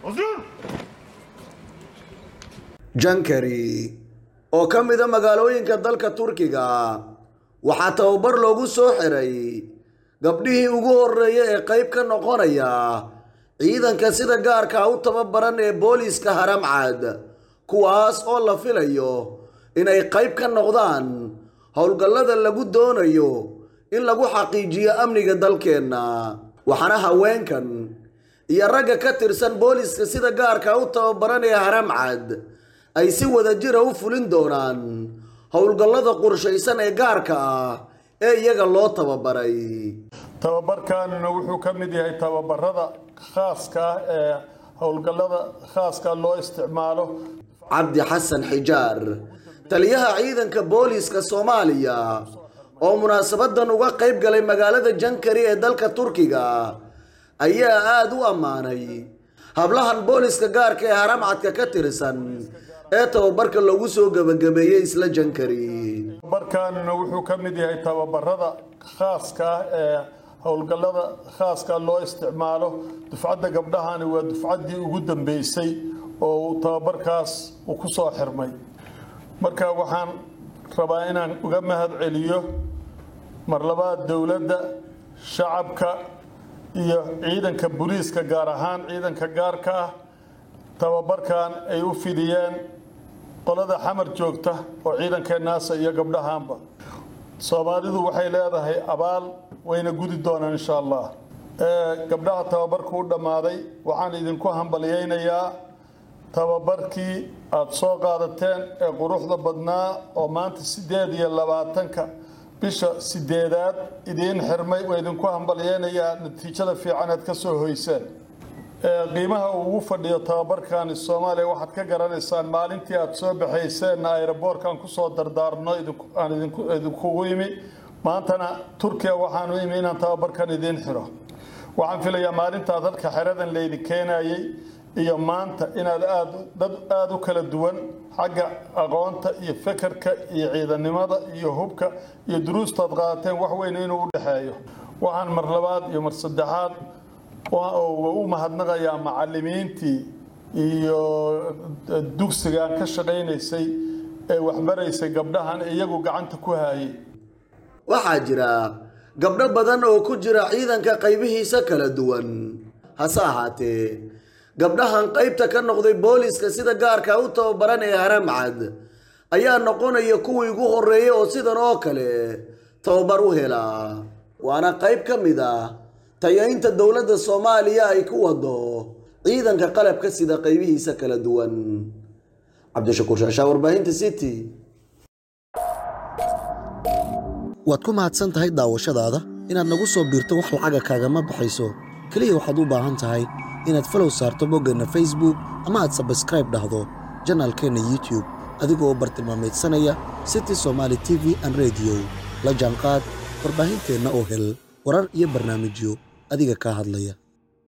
jankari oo ka mida magaalooyinka dalka turkiga waxaa tababar loogu soo xiray gabdhihii ugu horreeya ee qayb ka noqonaya ciidanka sida gaarka u tababaran ee booliiska haramcad kuwaas oo la filayo inay qayb ka noqdaan howlgallada lagu doonayo in lagu xaqiijiyo amniga dalkeenna waxaana haweenkan iyo ragga ka tirsan booliiska sida gaarka u tababaran ee haramcad ay si wadajira u fulin doonaan howlgallada qorshaysan ee gaarka ah ee iyaga loo tababaray tababarkanina wuxuu ka mid yahay tababarada khaaska ah ee howlgallada khaaska loo isticmaalo cabdi xasan xijaar taliyaha ciidanka booliiska soomaaliya oo munaasabadan uga qayb galay magaalada jankari ee dalka turkiga ayaa aada u ammaanay hablahan booliiska gaarka ee haramcadka ka tirsan ee tababarka lagu soo gebagabeeyey isla jankari tababarkanina wuxuu ka mid yahay tababarada khaaska ah ee howlgallada khaaska loo isticmaalo dufcadda gabdhahani waa dufcaddii ugu dambeysay oo uu tababarkaas uu ku soo xirmay marka waxaan rabaa inaan uga mahad celiyo mar labaad dowladda shacabka iyo ciidanka booliiska gaar ahaan ciidanka gaarka ah tababarkan ay u fidiyeen qolada xamar joogta oo ciidankeennaasa iyo gabdhahaanba soomaalidu waxay leedahay abaal wayna gudi doonaan insha allah gabdhaha tababarku u dhammaaday waxaan idinku hambalyaynayaa tababarkii aada soo qaadateen ee quruxda badnaa oo maanta sideed iyo labaatanka bisha sideedaad idiin xirmay waa idinku hambalyaynayaa natiijada fiican aad ka soo hoyseen qiimaha uu ugu fadhiyo tababarkani soomaaliya waxaad ka garanaysaan maalintii aada soo baxayseenna ayraboorkan kusoo dardaarno aan idinkugu imi maantana turkiya waxaanu imi inaan tababarkan idiin xiro waxaan filayaa maalintaad halka xeradan laydin keenayay iyo maanta inaad aad dad aada u kala duwan xagga aqoonta iyo fekerka iyo ciidannimada iyo hubka iyo duruustaad qaadateen wax weyn inuu u dhexeeyo waxaan mar labaad iyo mar saddexaad u mahadnaqayaa macalimiintii iyo dugsigaan ka shaqaynaysay ee waxbaraysay gabdhahan iyagu gacanta ku haayay waxaa jira gabdho badan oo ku jira ciidanka qaybihiisa kala duwan hase ahaatee gabdhahan qaybta ka noqday booliiska sida gaarka u tababaran ee haramcad ayaa noqonaya kuwii ugu horreeyay oo sidan oo kale tababar u helaa waana qayb ka mid ah tayaynta dowladda soomaaliya ay ku wado ciidanka qalabka sida qaybihiisa kala duwan cabdishakuur shaashaa warbaahinta city waad ku mahadsan tahay daawashadaada inaad nagu soo biirto wax lacaga kaagama baxayso keliya waxaad u baahan tahay inaad falow saarto boggeenna facebook ama aad sabskraib dhahdo janaalkeenna youtube adigoo bartilmaameedsanaya city somaali t v an rediyo la jaanqaad warbaahinteenna oo hel warar iyo barnaamijyo adiga kaa hadlaya